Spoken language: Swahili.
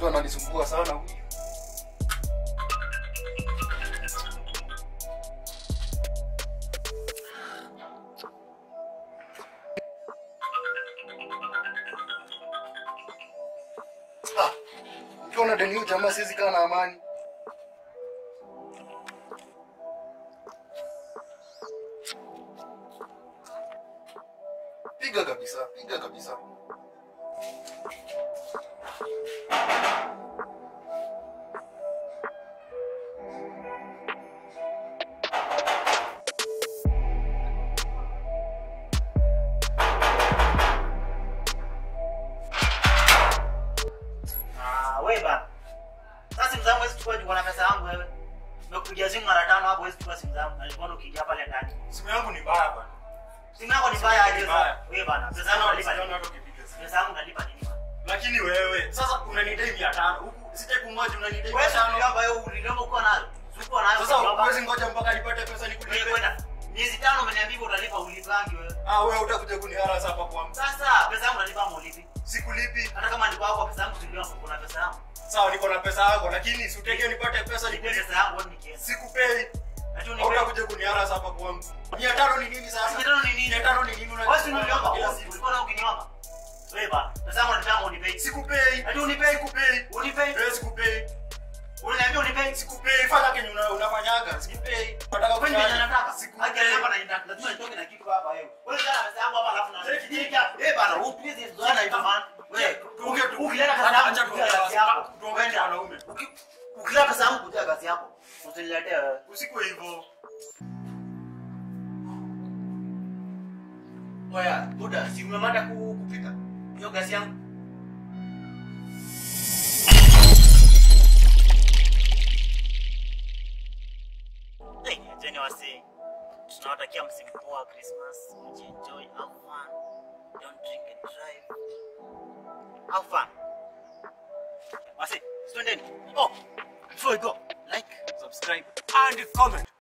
mtu ananisumbua sana huyu. Ah, Ukiona deni huyu jamaa siwezi kaa na amani. Piga kabisa, piga kabisa. Ah, wewe bana. Sasa simu zangu hizi chukua niko na pesa yangu wewe. Nimekupigia simu mara tano hapo hizi chukua simu zangu. Nilikuwa ukiingia pale ndani. Simu yangu ni mbaya bana. Simu yako ni Simu mbaya yangu aje ni sasa? mbaya. Wewe bana, pesa Sana yangu walipiga nalipa. watu wakipiga simu. Pesa yangu nalipa nini bana? Lakini wewe sasa unanidai 500 huku sije kungoja unanidai Wewe sasa 500. niliomba wewe uliniomba uko nayo. Sikuwa nayo. Sasa niliomba. huwezi ngoja mpaka nipate pesa Wewe nikulipe. kwenda. Miezi tano umeniambia utalipa ulipangi wewe. Ah, wewe utakuja kuniharasa hapa kwangu. Sasa pesa yangu nalipa ama ulipi? Sikulipi. Hata kama niko hapo pesa yangu silipa kuna pesa yangu. Sawa, niko na pesa yako lakini si utegee nipate pesa Nipe nikulipe. pesa yangu wewe nikienda. Sikupei. Ati unipe. Hautakuja kuniharasa hapa kwangu. 500 ni nini sasa? Mia tano ni nini? 500 ni nini Wewe si niliomba kila wewe siku? ulikuwa na ukiniomba. Wewe bana, pesa yangu nalipa ama unipe? Sikupei. Ati unipe. Sikupei. Unipe. Wewe sikupei. Unaniambia unipe. Sikupei. Fanya kenye una- unafanyaga. Sikupei. Nataka Kwani mimi kufanya. nataka? Sikupei. Haki hapa na inataka. Lazima nitoke na kitu hapa wewe. Wewe kana pesa yangu hapa alafu na. Eh bana, wewe please zoana hivyo man. Wewe Tuongee tu. ukileta pesa yangu Acha kutia tuongee gasi yako. basi. Tuongee ni wanaume. Uki- Ukileta pesa yangu kutia gasi yako. Usiniletee wewe. Usikue hivyo. Oya, buda, si umemada ku- kupika? Hiyo gasi yangu. Hey, ajeni wasi. Tunawatakia msimu poa wa Christmas. Mjienjoy, have fun. Don't drink and drive. Have fun. Wasi, twendeni. Oh, before we go, like, subscribe and comment.